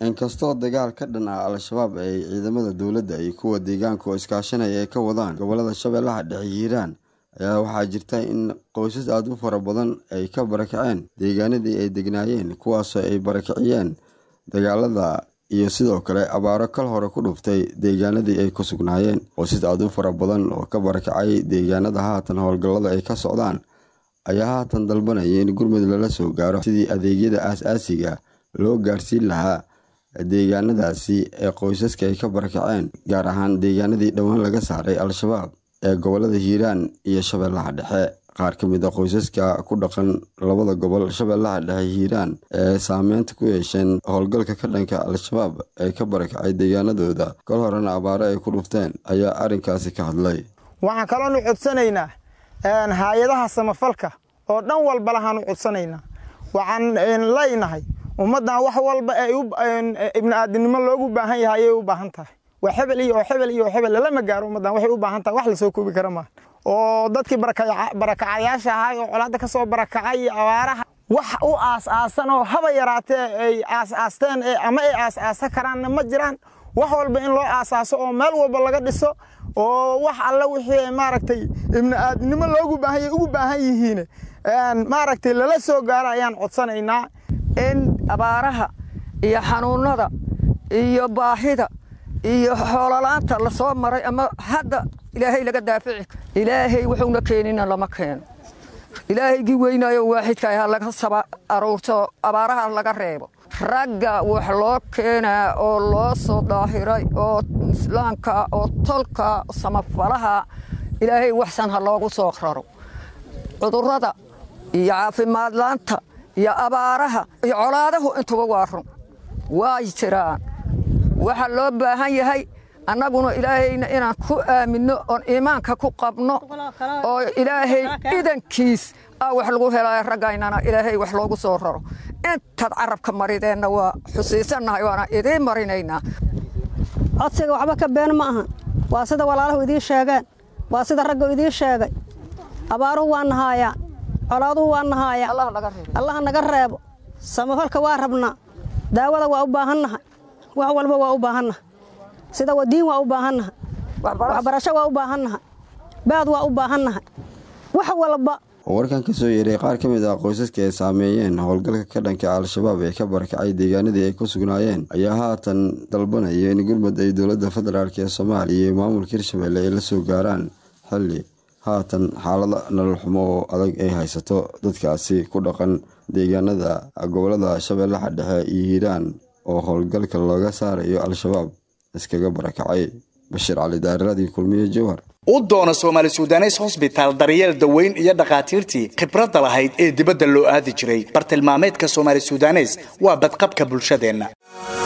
inkastoo dagaal ka dhan ah al-shabaab ay ciidamada dowladda iyo kuwa deegaanka oo iskaashanaya ay ka wadaan gobolada shabeellaha dhexe hiiraan ayaa waxaa jirta in qoysas aada u fara badan ay ka barakaceen deegaanadii ay degnaayeen kuwaasoo ay barakiciyeen dagaalada iyo sidoo kale abaaro kal hore ku dhuftay deegaanadii ay ku sugnaayeen qoysas aada u fara badan oo ka barakacay deegaanada haatan howlgallada ay ka socdaan ayaa haatan dalbanaya in gurmud lala soo gaaro sidii adeegyada aas-aasiga loo gaarsiin lahaa deegaanadaasi ee qoysaska ay ka barakaceen gaar ahaan deegaanadii dhowaan laga saaray al-shabaab ee gobolada hiiraan iyo shabeellaha dhexe qaar ka mid a qoysaska ku dhaqan labada gobol shabeellaha dhexe hiiraan ee saameynta ku yeesheen howlgalka ka dhanka al-shabaab ee ka barakacay deegaanadooda kol horena abaaro ay ku dhufteen ayaa arrinkaasi ka hadlay waxaan kaloonu codsanaynaa hay-adaha samafalka oo dhan walba lahaanu codsanaynaa waxaan leynahay ummaddan wax walba ibni aadinimo loogu baahan yahay ayay u baahan tahay waa hebel iyo oo hebel iyo oo hebel lalama gaaro ummaddan waxay u baahan tahay wax lasoo koobi kara maaha oo dadkii barakacayaasha ahaa oo colaadda ka soo barakacay iyo abaaraha wax u aas-aasan oo haba yaraatee ay aas-aasteen ama ay aas-aasa karaanna ma jiraan wax walba in loo aasaaso oo meel walba laga dhiso oo wax alle wixii maaragtay ibni aadnimo loogu baahanya ugu baahan yihiin maaragtay lala soo gaaro ayaan codsanaynaa in abaaraha iyo xanuunada iyo baahida iyo xoololaanta lasoo maray ama hadda ilaahay laga daafici ilaahay wuxuuna keenina lama keeno ilaahaygii weynaayo waaxidka ha laga saba aruurto abaaraha laga reebo ragga wax loo keenaa oo loo soo daahiray oo islaamka oo tolka samafalaha ilaahay waxsan ha loogu soo raro cudurrada iyo caafimaadlaanta iyo abaaraha iyo colaadahu intuba waa run way jiraan waxaa loo baahan yahay annaguna ilaahayna inaan ku aaminno oon iimaanka ku qabno oo ilaahay idankiis aa wax lagu helaayo raggaynana ilaahay wax loogu soo raro intaad carabka marideenna waa xusiisannahay waana idiin marinaynaa codsiga waxba ka been ma ahan waa sida walaalahu idiin sheegeen waa sida raggu idiin sheegay abaaruhu waa nahaayaan colaaduhu waa nahaayaan allaha naga reebo samafalka waa rabnaa daawada waa u baahannahay wax walba waa u baahannahay sida wadiin waa u baahannahay waxbarasho waa u baahannahay baad waa u baahannahay wax walba warkan ka soo yeeray qaar ka mid ah qoysaska ay saameeyeen howlgalka ka dhanka al-shabaab ee ka barakacay deegaanadii ay ku sugnaayeen ayaa haatan dalbanaya in gurmud ay dowladda federaalk ee soomaaliya iyo maamulka hirshabelle ay la soo gaaraan xilli haatan xaalada nolol xumo oo adag ay haysato dadkaasi ku dhaqan deegaanada gobolada shabeellaha dhexe iyo hiiraan oo howlgalka looga saarayo al-shabaab iskaga barakacay bashiir cali daaradii kulmiye jowhar u doona soomaali sudanes hosbitaal daryeel daweyn iyo dhakhaatiirtii khibradda lahayd ee dibadda loo aadi jiray bartilmaameedka soomaali sudanes waa badqabka bulshadeenna